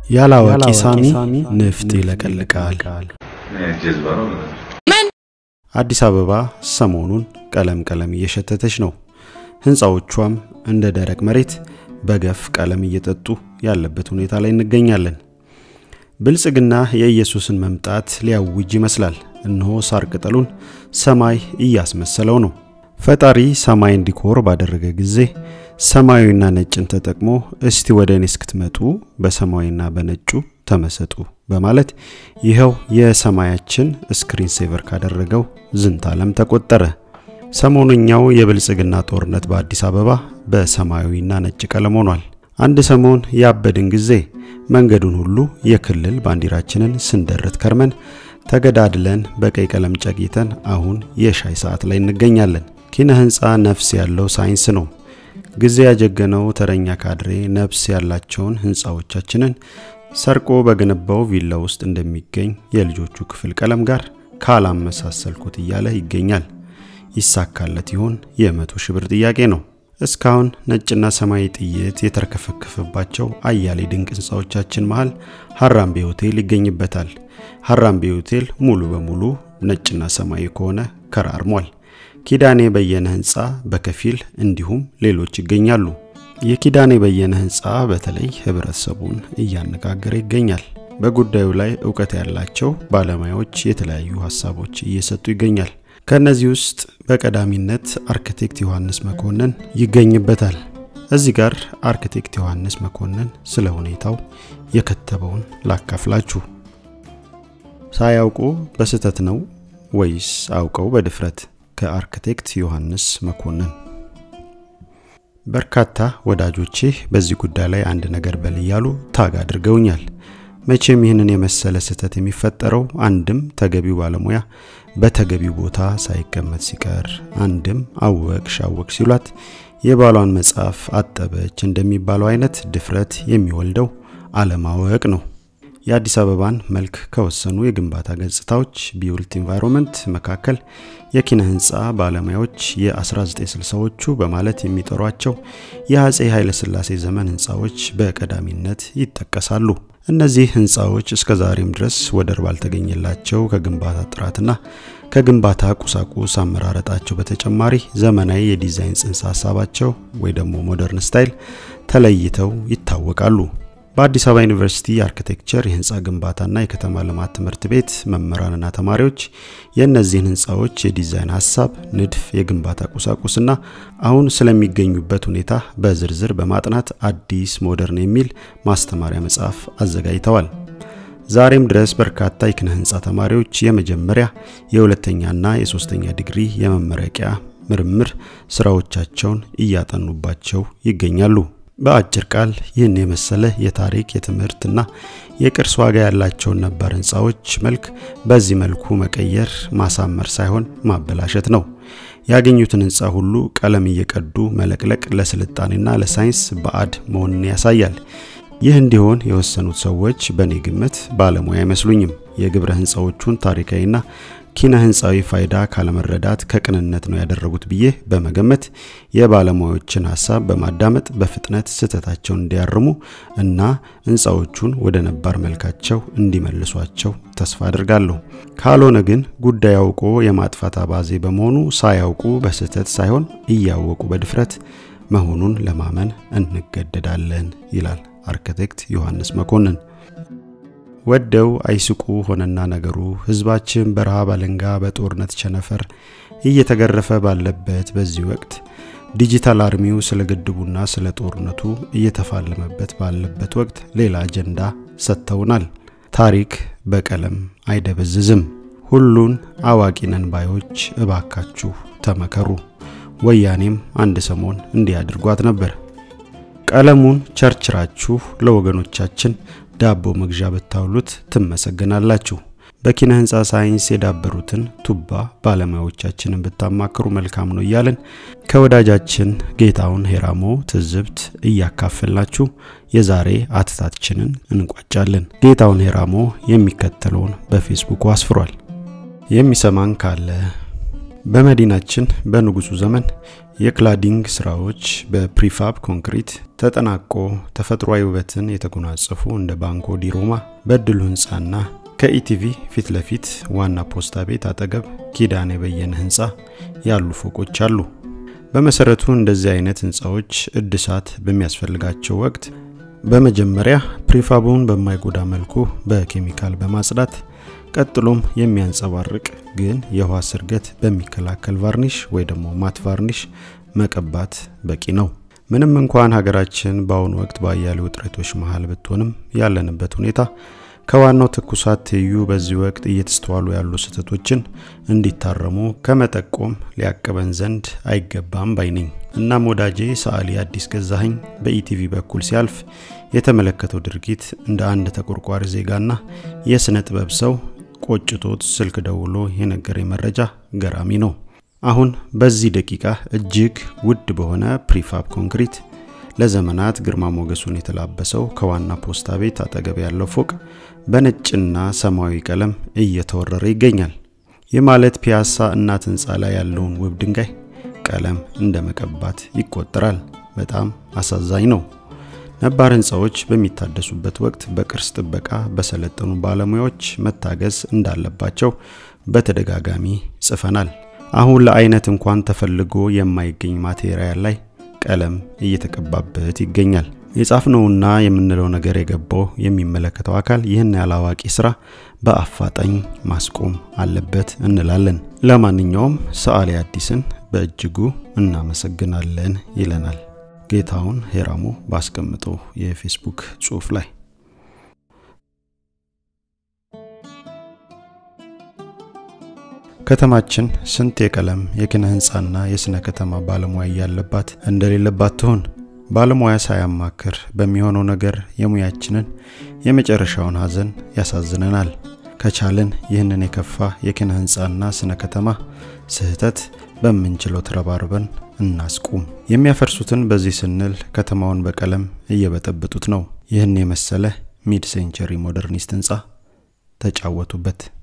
ያላዋቂ ሳሚ ንፍጥ ይለቀልቃል። ጀዝባ ነው። አዲስ አበባ ሰሞኑን ቀለም ቀለም እየሸተተች ነው። ህንፃዎቿም እንደ ደረቅ መሬት በገፍ ቀለም እየጠጡ ያለበት ሁኔታ ላይ እንገኛለን። ብልጽግና የኢየሱስን መምጣት ሊያውጅ ይመስላል። እነሆ ሳር ቅጠሉን ሰማይ እያስመሰለው ነው። ፈጣሪ ሰማይን ዲኮር ባደረገ ጊዜ ሰማያዊና ነጭን ተጠቅሞ እስቲ ወደ እኔ እስክትመጡ በሰማያዊና በነጩ ተመሰጡ በማለት ይኸው የሰማያችን ስክሪን ሴቨር ካደረገው ዝንተ ዓለም ተቆጠረ። ሰሞነኛው የብልጽግና ጦርነት በአዲስ አበባ በሰማያዊና ነጭ ቀለም ሆኗል። አንድ ሰሞን ያበድን ጊዜ መንገዱን ሁሉ የክልል ባንዲራችንን ስንደርት ከርመን ተገዳድለን በቀይ ቀለም ጨጊተን አሁን የሻይ ሰዓት ላይ እንገኛለን። ኪነ ህንፃ ነፍስ ያለው ሳይንስ ነው። ጊዜ ያጀገነው ተረኛ ካድሬ ነፍስ ያላቸውን ህንፃዎቻችንን ሰርቆ በገነባው ቪላ ውስጥ እንደሚገኝ የልጆቹ ክፍል ቀለም ጋር ካላመሳሰልኩት እያለ ይገኛል። ይሳካለት ይሆን? የመቶ ሺህ ብር ጥያቄ ነው። እስካሁን ነጭና ሰማያዊ ጥይት የተርከፈከፈባቸው አያሌ ድንቅ ህንፃዎቻችን መሃል ሀራምቤ ሆቴል ይገኝበታል። ሀራምቤ ሆቴል ሙሉ በሙሉ ነጭና ሰማያዊ ከሆነ ከራርሟል። ኪዳኔ በየነ ህንፃ በከፊል እንዲሁም ሌሎች ይገኛሉ። የኪዳኔ በየነ ህንፃ በተለይ ህብረተሰቡን እያነጋገረ ይገኛል። በጉዳዩ ላይ እውቀት ያላቸው ባለሙያዎች የተለያዩ ሀሳቦች እየሰጡ ይገኛል። ከነዚህ ውስጥ በቀዳሚነት አርክቴክት ዮሐንስ መኮንን ይገኝበታል። እዚህ ጋር አርክቴክት ዮሐንስ መኮንን ስለ ሁኔታው የከተበውን ላካፍላችሁ። ሳያውቁ በስህተት ነው ወይስ አውቀው በድፍረት? ከአርክቴክት ዮሐንስ መኮንን። በርካታ ወዳጆቼ በዚህ ጉዳይ ላይ አንድ ነገር በል እያሉ ታግ አድርገውኛል። መቼም ይህንን የመሰለ ስህተት የሚፈጠረው አንድም ተገቢው ባለሙያ በተገቢው ቦታ ሳይቀመጥ ሲቀር፣ አንድም አወቅሽ አወቅ ሲሏት የባሏን መጽሐፍ አጠበች እንደሚባለው አይነት ድፍረት የሚወልደው አለማወቅ ነው። የአዲስ አበባን መልክ ከወሰኑ የግንባታ ገጽታዎች ቢውልት ኢንቫይሮንመንት መካከል የኪነ ህንፃ ባለሙያዎች የ1960ዎቹ በማለት የሚጠሯቸው የአጼ ኃይለሥላሴ ዘመን ህንፃዎች በቀዳሚነት ይጠቀሳሉ። እነዚህ ህንፃዎች እስከ ዛሬም ድረስ ወደር ባልተገኘላቸው ከግንባታ ጥራትና ከግንባታ ቁሳቁስ አመራረጣቸው በተጨማሪ ዘመናዊ የዲዛይን ጽንሰ ሀሳባቸው ወይ ደግሞ ሞደርን ስታይል ተለይተው ይታወቃሉ። በአዲስ አበባ ዩኒቨርሲቲ የአርኪቴክቸር የህንፃ ግንባታና የከተማ ልማት ትምህርት ቤት መምህራንና ተማሪዎች የእነዚህን ህንፃዎች የዲዛይን ሀሳብ፣ ንድፍ፣ የግንባታ ቁሳቁስና አሁን ስለሚገኙበት ሁኔታ በዝርዝር በማጥናት አዲስ ሞደርን የሚል ማስተማሪያ መጽሐፍ አዘጋጅተዋል። ዛሬም ድረስ በርካታ የኪነ ህንፃ ተማሪዎች የመጀመሪያ የሁለተኛና የሶስተኛ ዲግሪ የመመረቂያ ምርምር ስራዎቻቸውን እያጠኑባቸው ይገኛሉ። በአጭር ቃል ይህን የመሰለ የታሪክ የትምህርትና የቅርስ ዋጋ ያላቸውን ነባር ህንፃዎች መልክ በዚህ መልኩ መቀየር ማሳመር ሳይሆን ማበላሸት ነው። ያገኙትን ህንፃ ሁሉ ቀለም እየቀዱ መለቅለቅ ለስልጣኔና ለሳይንስ ባዕድ መሆንን ያሳያል። ይህ እንዲሆን የወሰኑት ሰዎች በእኔ ግምት ባለሙያ አይመስሉኝም። የግብረ ህንፃዎቹን ታሪካዊና ኪነ ህንፃዊ ፋይዳ ካለመረዳት ከቅንነት ነው ያደረጉት ብዬ በመገመት የባለሙያዎችን ሀሳብ በማዳመጥ በፍጥነት ስህተታቸውን እንዲያርሙ እና ህንፃዎቹን ወደ ነባር መልካቸው እንዲመልሷቸው ተስፋ አድርጋለሁ። ካልሆነ ግን ጉዳይ አውቆ የማጥፋት አባዜ በመሆኑ ሳያውቁ በስህተት ሳይሆን እያወቁ በድፍረት መሆኑን ለማመን እንገደዳለን ይላል አርክቴክት ዮሐንስ መኮንን። ወደው አይስቁ ሆነና ነገሩ ህዝባችን በረሃብ አለንጋ በጦርነት ቸነፈር እየተገረፈ ባለበት በዚህ ወቅት ዲጂታል አርሚው ስለ ግድቡና ስለ ጦርነቱ እየተፋለመበት ባለበት ወቅት ሌላ አጀንዳ ሰጥተውናል። ታሪክ በቀለም አይደበዝዝም። ሁሉን አዋቂ ነን ባዮች እባካችሁ ተመከሩ። ወያኔም አንድ ሰሞን እንዲህ አድርጓት ነበር። ቀለሙን ቸርችራችሁ ለወገኖቻችን ዳቦ መግዣ ብታውሉት ትመሰገናላችሁ። በኪነ ህንፃ ሳይንስ የዳበሩትን ቱባ ባለሙያዎቻችንን ብታማክሩ መልካም ነው እያልን ከወዳጃችን ጌታውን ሄራሞ ትዝብት እያካፈልናችሁ የዛሬ አትታችንን እንቋጫለን። ጌታውን ሄራሞ የሚከተለውን በፌስቡኩ አስፍሯል። የሚሰማን ካለ በመዲናችን በንጉሱ ዘመን የክላዲንግ ስራዎች በፕሪፋብ ኮንክሪት ተጠናቆ ተፈጥሯዊ ውበትን የተጎናጸፉ እንደ ባንኮ ዲ ሮማ በድሉ ህንፃና ከኢቲቪ ፊት ለፊት ዋና ፖስታ ቤት አጠገብ ኪዳነ የበየነ ህንፃ ያሉ ፎቆች አሉ። በመሰረቱ እንደዚህ አይነት ህንፃዎች እድሳት በሚያስፈልጋቸው ወቅት በመጀመሪያ ፕሪፋቡን በማይጎዳ መልኩ በኬሚካል በማጽዳት ቀጥሎም የሚያንጸባርቅ ግን የውሃ ስርገት በሚከላከል ቫርኒሽ ወይ ደግሞ ማት ቫርኒሽ መቀባት በቂ ነው። ምንም እንኳን ሀገራችን በአሁኑ ወቅት በአያሌ ውጥረቶች መሀል ብትሆንም ያለንበት ሁኔታ ከዋናው ትኩሳት ትይዩ በዚህ ወቅት እየተስተዋሉ ያሉ ስህተቶችን እንዲታረሙ ከመጠቆም ሊያቅበን ዘንድ አይገባም ባይ ነኝ። እናም ወዳጄ ሰዓሊ አዲስ ገዛኸኝ በኢቲቪ በኩል ሲያልፍ የተመለከተው ድርጊት እንደ አንድ ተቆርቋሪ ዜጋና የሥነ ጥበብ ሰው ቆጭቶት ስልክ ደውሎ የነገረኝ መረጃ ገራሚ ነው። አሁን በዚህ ደቂቃ እጅግ ውድ በሆነ ፕሪፋብ ኮንክሪት ለዘመናት ግርማ ሞገሱን የተላበሰው ከዋና ፖስታ ቤት አጠገብ ያለው ፎቅ በነጭና ሰማያዊ ቀለም እየተወረረ ይገኛል። ይህ ማለት ፒያሳ እናት ህንፃ ላይ ያለውን ውብ ድንጋይ ቀለም እንደ መቀባት ይቆጠራል። በጣም አሳዛኝ ነው። ነባር ህንፃዎች በሚታደሱበት ወቅት በቅርስ ጥበቃ በሰለጠኑ ባለሙያዎች መታገዝ እንዳለባቸው በተደጋጋሚ ጽፈናል። አሁን ለአይነት እንኳን ተፈልጎ የማይገኝ ማቴሪያል ላይ ቀለም እየተቀባበት ይገኛል። የጻፍነውና የምንለው ነገር የገባው የሚመለከተው አካል ይህን ያላዋቂ ስራ በአፋጣኝ ማስቆም አለበት እንላለን። ለማንኛውም ሰዓሊ አዲስን በእጅጉ እናመሰግናለን ይለናል ጌታውን ሄራሞ ባስቀምጠው የፌስቡክ ጽሑፍ ላይ። ከተማችን ስንት የቀለም የኪነ ህንፃና የስነ ከተማ ባለሙያ ያለባት እንደሌለባት ትሆን? ባለሙያ ሳያማክር በሚሆነው ነገር የሙያችንን የመጨረሻውን ሀዘን ያሳዝነናል። ከቻልን ይህንን የከፋ የኪነ ህንፃና ስነ ከተማ ስህተት በምንችለው ተረባርበን እናስቁም። የሚያፈርሱትን በዚህ ስንል ከተማውን በቀለም እየበጠበጡት ነው። ይህን የመሰለ ሚድ ሴንቸሪ ሞደርኒስት ህንፃ ተጫወቱበት።